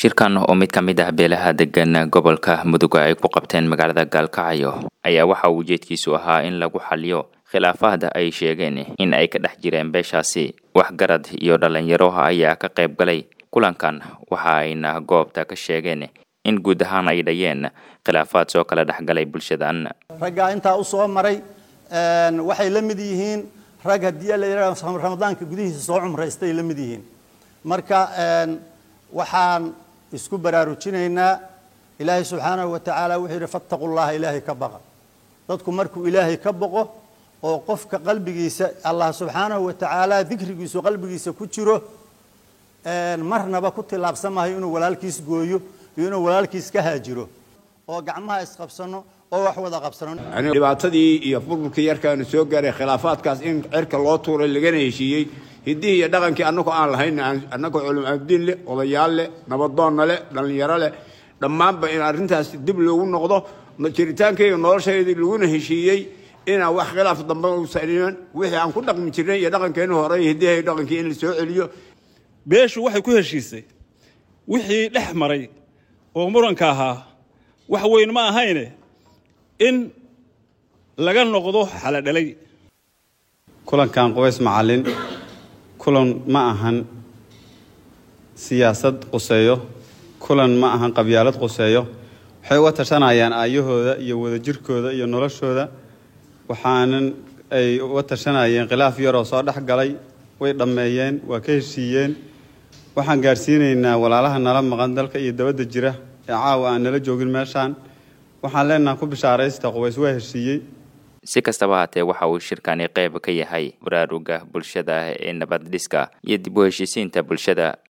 shirkan oo mid ka mid ah beelaha degan gobolka mudug ay ku qabteen magaalada gaalkacyo ayaa waxa uu ujeedkiisu ahaa in lagu xaliyo khilaafaad ay sheegeen in ay ka dhex jireen beeshaasi waxgarad iyo dhalinyaro ayaa ka qayb galay kulankan waxa ayna goobta ka sheegeen in guud ahaan ay dhayeen khilaafaad soo kala dhexgalay bulshadan raggaa intaa u soo maray waxay la mid yihiin rag haddii la yidhahdo ramadaanka gudihiisa soo cumraystay la mid yihiin marka waxaan isku baraarujinaynaa ilaahay subxaanahu wa tacaala wuxuu yidhi fattaqu llaha ilaahay ka baqa dadku markuu ilaahay ka boqo oo qofka qalbigiisa allah subxaanahu wa tacaala dikrigiisu qalbigiisa ku jiro marnaba ku tillaabsan maayo inuu walaalkiis gooyo iyo inuu walaalkiis ka haajiro oo gacmaha isqabsano oo wax wada qabsano dhibaatadii iyo burburkii yarkaanu soo gaaray khilaafaadkaas in cirka loo tuuray lagana heshiiyey hiddihii iyo dhaqankii annagoo aan lahayn annagoo culum abdiin leh odayaal leh nabadoonna leh dhallinyaro leh dhammaanba in arrintaas dib loogu noqdo jiritaankayga noloshaydii laguna heshiiyey inaan wax khilaaf dambe uusan iman wixii aan ku dhaqmi jirnay iyo dhaqankeenu hore iyo hiddihii iyo dhaqankii in la soo celiyo beeshu waxay ku heshiisay wixii dhex maray oo muranka ahaa wax weyn ma ahayne in laga noqdo xaladhalay kulankan qubays macallin kulan ma ahan siyaasad quseeyo kulan ma ahan qabyaalad quseeyo waxay uga tashanayaan aayahooda iyo wadajirkooda iyo noloshooda waxaanan ay uga tashanayeen khilaaf yaroo soo dhex galay way dhammeeyeen waa ka heshiiyeen waxaan gaadhsiinaynaa walaalaha nala maqan dalka iyo dabadda jira ee caawa aan nala joogin meeshaan waxaan leenaha ku bishaaraysta qubays waa heshiiyey si kastaba haatee waxa uu shirkani qayb ka yahay baraaruga bulshada ee nabad dhiska iyo dib u heshiisiinta bulshada